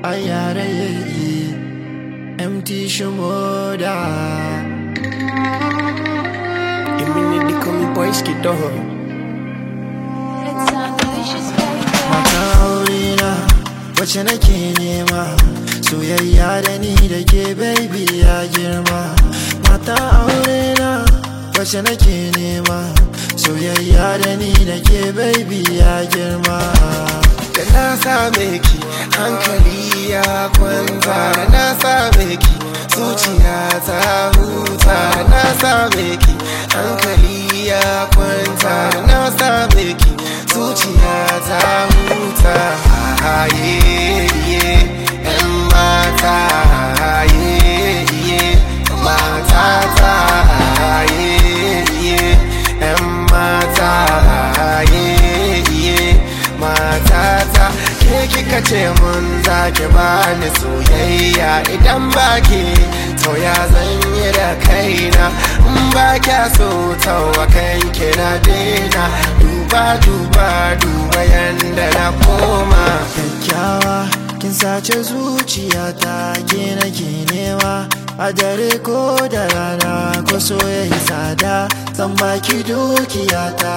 ayare empty shimoda Imini di komi boys ki doho It's ambitious, baby. mata aurena wacce nake nema soyayya da ni da ke baby ya girma mata aurena wacce nake nema soyayya da ni da ke baby ya girma Da na same ki hankali ya kwanta Da na same ki zuciya ta huta Da na same ki hankali ya kwanta Da na same ki zuciya ta huta Aye, ye, yan mata Aye, ye, mata ta Aye, ye, yan mata Aye, ye, matata ke kika ce mun zaki bani soyayya idan baki to ya zan yi da kaina in ba kya so tawa kanki na daina duba duba duba yanda na koma kyakkyawa kin sace zuciyata ke nake nema a dare ko da rana ko soyayya tsada zan baki dukiyata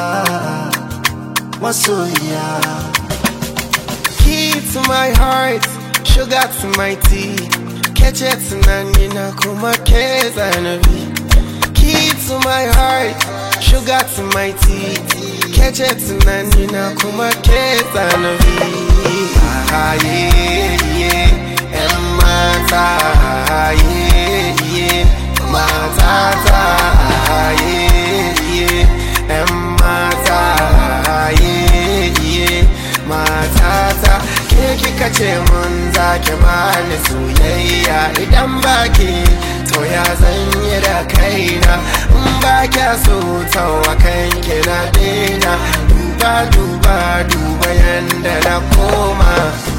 masoyiya Key to my heart, sugar to my tea. Catch it tunani na kuma ke zanabi. Key to my heart, sugar to my tea. Catch it tunani na kuma ke zanabi. Ah, yeah, yeah, yan mata, ah, yeah, yeah, matata, ah, yeah, yeah, yan mata, ah, yeah, yeah, matata ke kika ce mun zaki bani soyayya idan baki to ya zan yi da kaina in ba kya so tawa kanki na daina duba duba duba yanda na koma